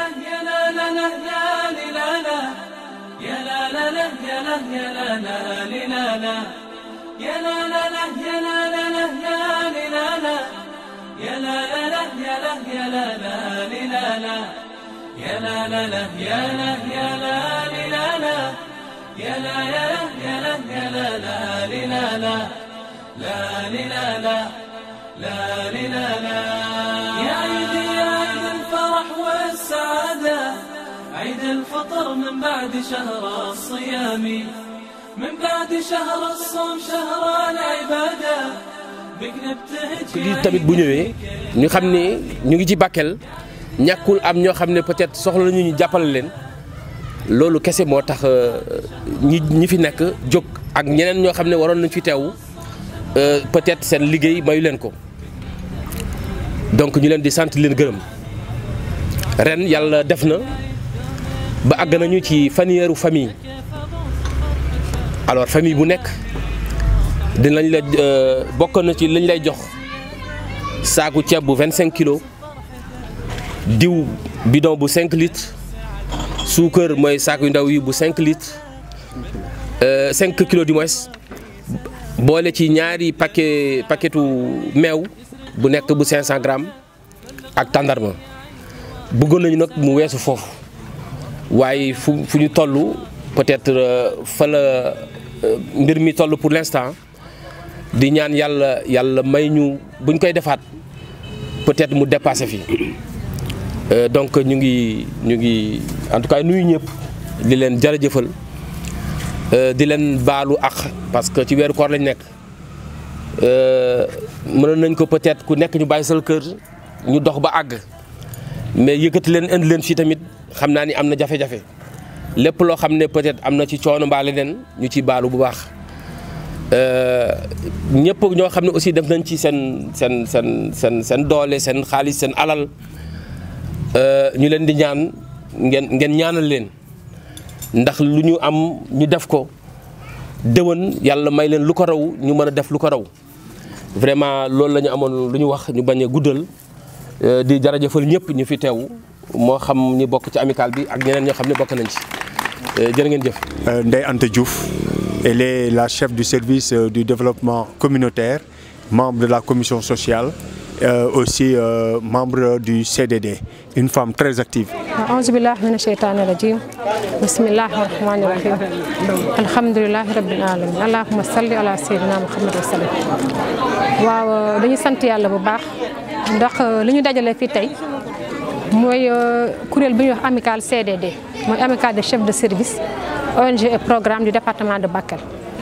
يا لا لا لا يا لي لا لا يا لا لا لا يا لا يا لا لا لي لا لا يا لا لا لا يا لا لا لا يا لي لا لا يا لا لا لا يا لا يا لا لا لي لا لا يا لا لا لا يا لا يا لا لي لا لا يا لا يا لا يا لا يا لا لا لي لا لا لا لي لا لا لا لي لا لا يا عيدي يا عيد الفرح والسعادة عيد الفطر من بعد شهر الصيام من بعد شهر الصوم شهر العبادة بك نبتهج lii tamit bu ñëwee ñu xam ne ñu ngi ci Bakel ñàkkul am ñoo xam ne peut-être soxla nañu ñu jàppale leen loolu kese moo tax ñi ñi fi nekk jóg ak ñeneen ñoo xam ne waroon nañ fi teew peut-être seen liggéey mayu leen ko donc ñu leen di sant leen gërëm ren yàlla def na ba àgg nañu ci fanweeru famille alors famille bu nekk dinañ la bokk na ci lañ lay jox saaku ceeb bu 25 kilos diw bidon bu 5 litres suukar mooy saaku yu ndaw yi bu 5 litres 5 kilos du moins boole ci ñaari paquet paquetu meew bu nekk bu 500 grammes ak tàndarma bëggoon nañu nag mu weesu foofu waaye fu fu ñu toll peut-être fa la mbir mi toll pour l'instant di ñaan yàlla yàlla may ñu buñ koy defaat peut-être mu dépassé fii donc ñu ngi ñu ngi en tout cas nuyu ñëpp di leen jërëjëfal di leen baalu ak parce que ci weeru koor lañ nekk mënoon nañ ko peut-être ku nekk ñu bàyyi sal kër ñu dox ba àgg mais yëkkati leen indi leen fii tamit xam naa ni am na jafe-jafe lépp loo xam ne peut-être am na ci coono mbaa leneen ñu ci baalu bu baax ñëpp ñoo xam ne aussi def nañ ci seen seen seen seen seen doole seen xaalis seen alal ñu leen di ñaan ngeen ngeen ñaanal leen ndax lu ñu am ñu def ko déwén yàlla may leen lu ko raw ñu mën a def lu ko raw vraiment loolu la ñu amoon lu ñu wax ñu bañ a guddal di jërëjëfal ñëpp ñu fi teew moo xam ñi bokk ci amical bi ak ñeneen ñoo xam ne bokk nañ ci jërë ngeen jëf. Ndeye Anta Diouf elle est la chef du service du développement communautaire membre de la commission sociale euh, aussi euh, membre du CDD une femme très active. أعوذ بالله من الشيطان الرجيم بسم الله الرحمن الرحيم الحمد لله رب العالمين اللهم صل على سيدنا محمد wa sallam waaw dañuy sant yàlla bu baax ndax li ñu dajale fii tey mooy kuréel bi ñuy wax amical CDD mooy amical des chefs de service ONG et programme du département de Bakel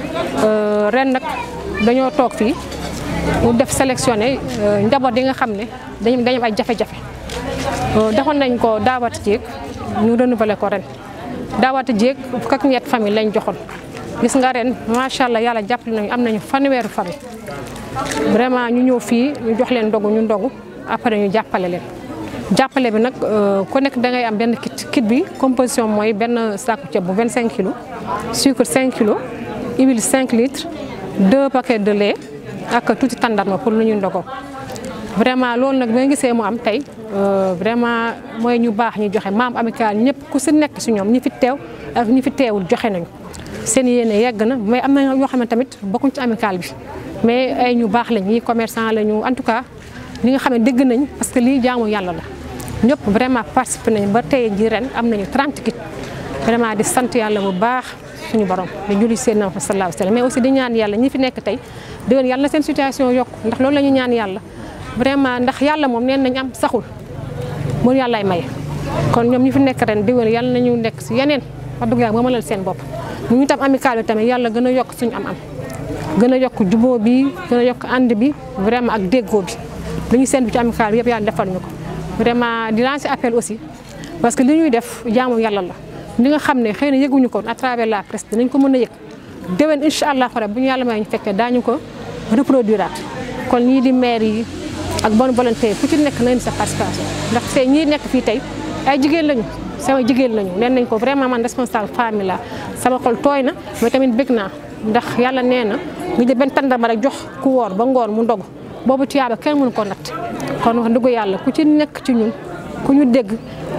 ren nag dañoo toog fii mu def sélectionné njaboot yi nga xam ne dañu dañu am ay jafe-jafe defoon nañ ko daawati jéeg ñu renouveler ko ren daawati jéeg fukk ak ñett famille lañ joxoon gis nga ren macha allah yàlla jàppale nañu am nañu fanweeru famille vraiment ñu ñëw fii ñu jox leen ndogu ñu ndogu après ñu jàppale leen jàppale bi nag ku nekk da ngay am benn kit kit bi composition mooy benn saaku ceeb bu 25 kilos sucre 5 kilos huile 5 litres deux paquets de lait ak tuuti tàndarma pour lu ñuy ndogoo vraiment loolu nag bi nga gisee mu am tey vraiment mooy ñu baax ñu joxe maam amical ñëpp ku si nekk si ñoom ñi fi teew ak ñi fi teewul joxe nañu seen yéene yegg na mais am na yoo xam ne tamit bokkuñ ci amical bi mais ay ñu baax lañ ñi commerçant la ñu en tout cas li nga xam ne dégg nañ parce que lii jaamu yàlla la ñëpp vraiment participé nañ ba tey ji ren am nañu 30 kit vraiment di sant yàlla bu baax suñu borom di julli seen na sallallahu alayhi wa sallam mais aussi di ñaan yàlla ñi fi nekk tey déwén yàlla na seen situation yokk ndax loolu la ñu ñaan yàlla vraiment ndax yàlla moom neen nañ am saxul mu yàllaay maye kon ñoom ñi fi nekk ren déwén yàlla nañu nekk si yeneen wax dëgg yàlla ba mënal seen bopp ñu ñu tam amical bi tamit yàlla gën a yokk suñu am am gën a yokk jubóo bi gën a yokk ànd bi vraiment ak déggoo bi li ñu seen ci amical bi yëpp yàlla defal ñu ko vraiment di lancer appel aussi parce que li ñuy def jaamu yàlla la li nga xam ne xëy na yëguñu ko à travers la presse dinañ ko mën a yëg déwén incha allah xore bu ñu yàlla may ñu fekkee daañu ko reproduire kon ñii di maire yi ak bonne volonté ku ci nekk nañ sa participation ndax tey ñii nekk fii tey ay jigéen lañu sama jigéen lañu nen nañ ko vraiment man responsable famille la sama xol tooy na mais tamit bëgg naa ndax yàlla nee na nga jël benn tàndarma rek jox ku woor ba ngoor mu ndog boobu tuyaaba kenn mënu ko natt kon wax dëgg yàlla ku ci nekk ci ñun ku ñu dégg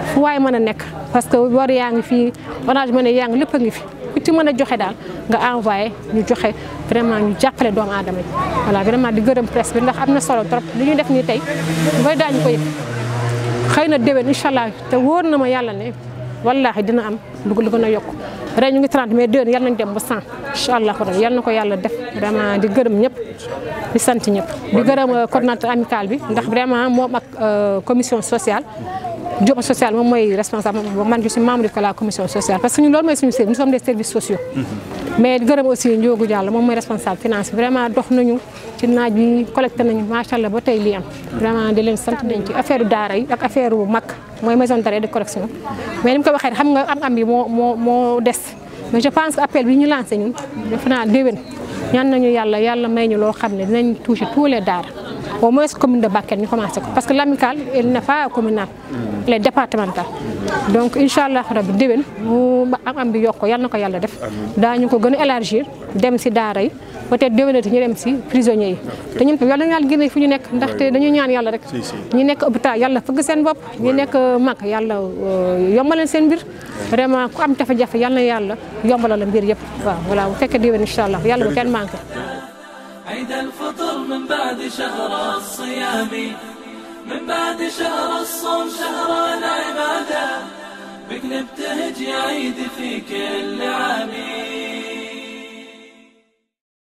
fu waay mën a nekk parce que war yaa ngi fii Orange Money yaa ngi lépp a ngi fi ku ci mën a joxe daal nga envoyé ñu joxe vraiment ñu jàppale doomu aadama yi voilà vraiment di gërëm presse bi ndax am na solo trop li ñu def nii tey booy daañu ko yëg xëy na déwén incha allah te wóor na ma yàlla ne wallaahi dina am lu lu gën a yokk ren ñu ngi 30 mais déwén yal nañ dem ba 100 incha allah yal na ko yàlla def vraiment di gërëm ñëpp di sant ñëpp di gërëm coordonnateur amical bi ndax vraiment moom ak commission sociale Diop social moom mooy responsable man je suis membre de la commission sociale parce que ñun loolu mooy suñu service nous sommes des services sociaux mais di gërëm aussi Ndiogou Diallo moom mooy responsable finance vraiment dox nañu ci naaj bi collecté nañu macha allah ba tey lii am vraiment di leen sant nañ ci affaire daara yi ak affaire mag mooy maison d'arrêt de correction mais ni mu ko waxee xam nga am am bi moo moo moo des mais je pense que appel bi ñu lancé ñun defe naa déwén ñaan nañu yàlla yàlla may ñu loo xam ne dinañ toucher tous les daara au moins commune de Bakel ñu commencé ko parce que l'amical elle n'est pas communale elle est départementale donc incha allah rabbi déwén mu am am bi yokk ko yal na ko yàlla def daañu ko gën a élargir dem si daara yi peut-être déwénati ñu dem si prisonniers yi te ñun yàlla na yàlla génne fu ñu nekk ndaxte dañuy ñaan yàlla rek ñi nekk hôpital yàlla fëgg seen bopp ñi nekk mag yàlla yombalal seen mbir vraiment ku am jafe-jafe yàlla na yàlla yombalal la mbir yëpp waaw voilà bu fekkee déwén incha allah yàlla bu kenn manqué عيد الفطر من بعد شهر الصيام من بعد شهر الصوم شهر العبادة بك نبتهج يا عيد في كل عام